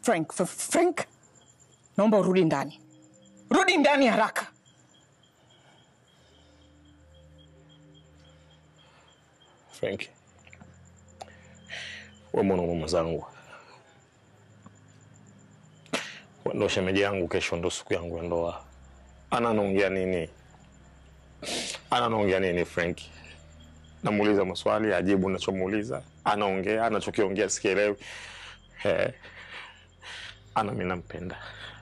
Frank, F- Frank, naomba urudi ndani, rudi ndani haraka. Frank, we mwanaume mwenzangu, We ndo shemeji yangu, kesho ndo siku yangu ya ndoa. Ana anaongea nini? Ana anaongea nini Frank? Namuuliza maswali ajibu nachomuuliza, anaongea anachokiongea sikielewi. Eh, ana mimi nampenda,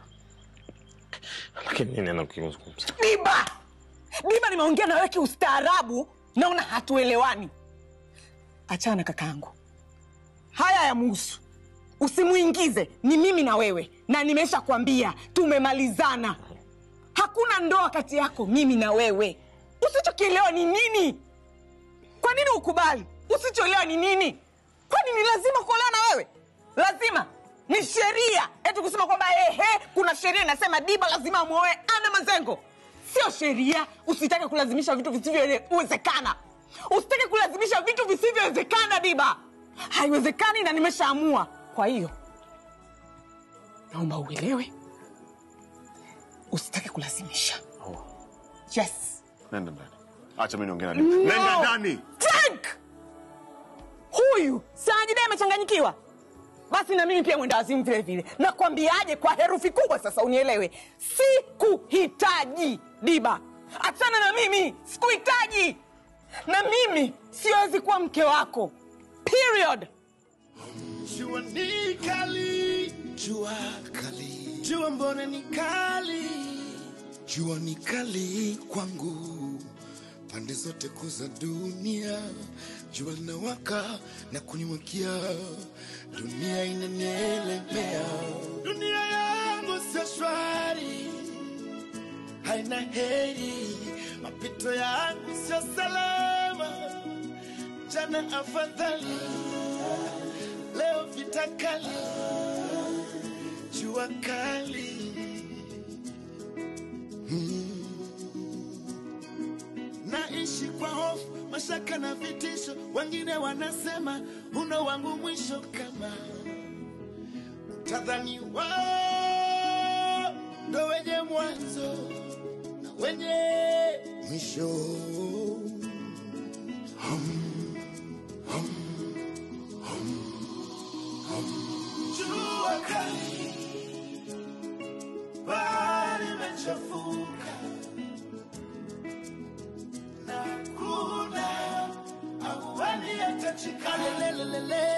lakini nini anakizungumza? Diba, Diba, nimeongea na wewe kiustaarabu, naona hatuelewani. Achana kakaangu, haya ya muhusu, usimuingize. Ni mimi na wewe, na nimesha kwambia tumemalizana. Hakuna ndoa kati yako mimi na wewe. Usichokielewa ni nini? Kwa nini ukubali? Usichoelewa ni nini? Kwani ni lazima kuolewa na wewe? Lazima ni sheria eti kusema kwamba ehe, kuna sheria inasema Diba lazima amwoe Ana Mazengo. Sio sheria. Usitake kulazimisha vitu visivyowezekana. Usitake kulazimisha vitu visivyowezekana, Diba. Haiwezekani na nimeshaamua. Kwa hiyo naomba uelewe, usitake kulazimisha. Yes. Nenda ndani. Acha mimi niongee na Diba. Nenda ndani. Frank! Huyu Sajida amechanganyikiwa. Basi na mimi pia mwenda wazimu vile vile. Nakwambiaje kwa herufi kubwa sasa unielewe. Sikuhitaji Diba. Achana na mimi, sikuhitaji. Na mimi siwezi kuwa mke wako. Period. Jua ni kali, jua kali, jua mbona ni kali, jua ni kali kwangu, pande zote kuu za dunia, jua linawaka na kunimwakia, dunia inanielemea, dunia yangu sio shwari, haina heri, mapito yangu sio salama, jana afadhali leo vita kali, jua kali. Mm. Naishi kwa hofu, mashaka na vitisho, wengine wanasema uno wangu mwisho, kama tadhani wao ndo wenye mwanzo na wenye mwisho. Jua kali, bahari imechafuka na kuna ahueni yatachikana. Lelelelele,